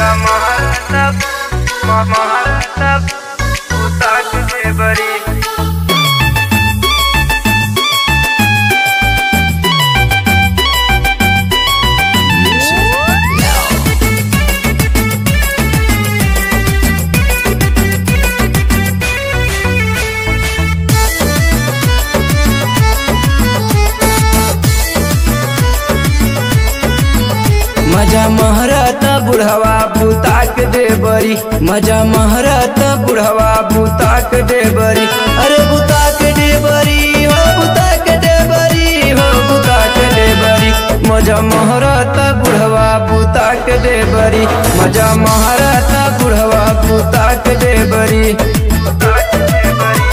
महाराष्ट्रात म- महाराष्ट्रात उताक दे बरी मजा महरत बुढ़वा भूताक दे बरी मजा महरत बुढ़वा भूताक दे बरी अरे भूताक दे बरी हो भूताक दे बरी हो भूताक दे बरी मजा महरत बुढ़वा भूताक दे बरी मजा महरत बुढ़वा भूताक दे बरी उताक दे बरी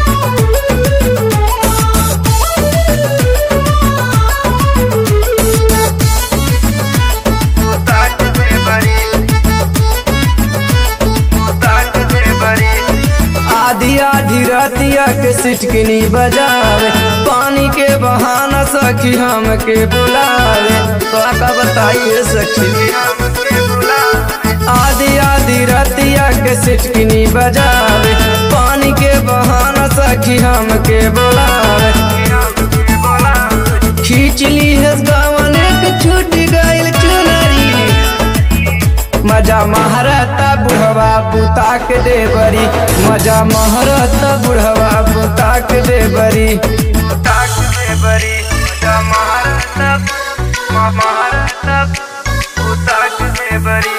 उताक दे बरी उताक दे बरी आधी आधी रतिया के सिटकिनी बजावे पानी के बहाना सखी हमके बुलावे तो का बताइए सखी हमके बुलावे आधी आधी रतिया के सिटकिनी बजावे पानी के बहाना सखी हमके बुलावे हमके बुलावे खींच ली है गावन के छूट गइल चुनरी मजा महारता बुढ़वा बुताक दे बरी मजा महारता बुढ़वा बुताक दे बरी उताक दे बरी मजा महाराष्ट्रात म- महाराष्ट्रात उताक दे बरी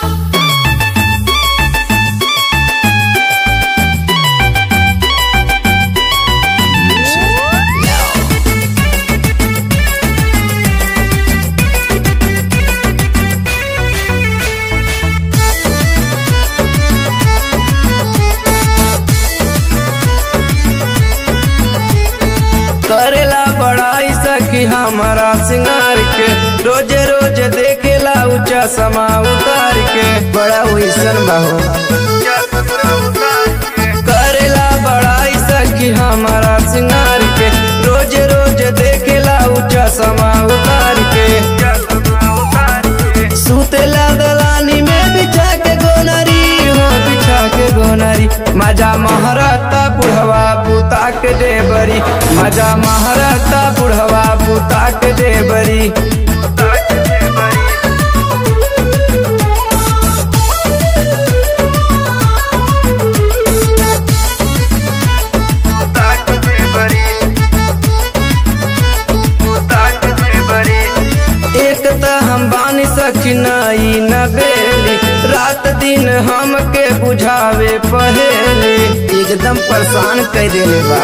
करेला बड़ाई सखी हमारा सिंगार के रोजे रोज देखेला ऊंचा समा उतार के बड़ा वैसन बाहो करेला बड़ाई सखी हमारा सिंगार के रोज रोज देखेला ऊंचा समा उतार के सुतेला दलानी में बिछा के गोनरी हो बिछा के गोनरी मजा महरता बुढ़वा बुता के दे बरी मजा महरता बुढ़वा बुता के दे बरी एक त हम बानी सखी नाई न बेली रात दिन हमके बुझावे पहेली एकदम परेशान कर देले बा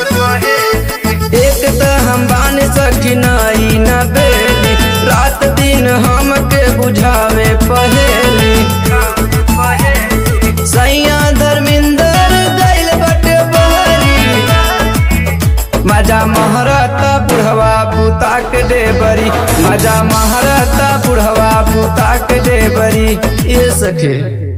एक त हम बानी सखी नाई न बेली रात दिन हमके बुझावे पहेली सैया धर्मिंदर गइल बटे बहरी मजा महरता बुढ़वा बुता के दे बरी मजा महरता बुढ़वा बुता के दे बरी ये सखे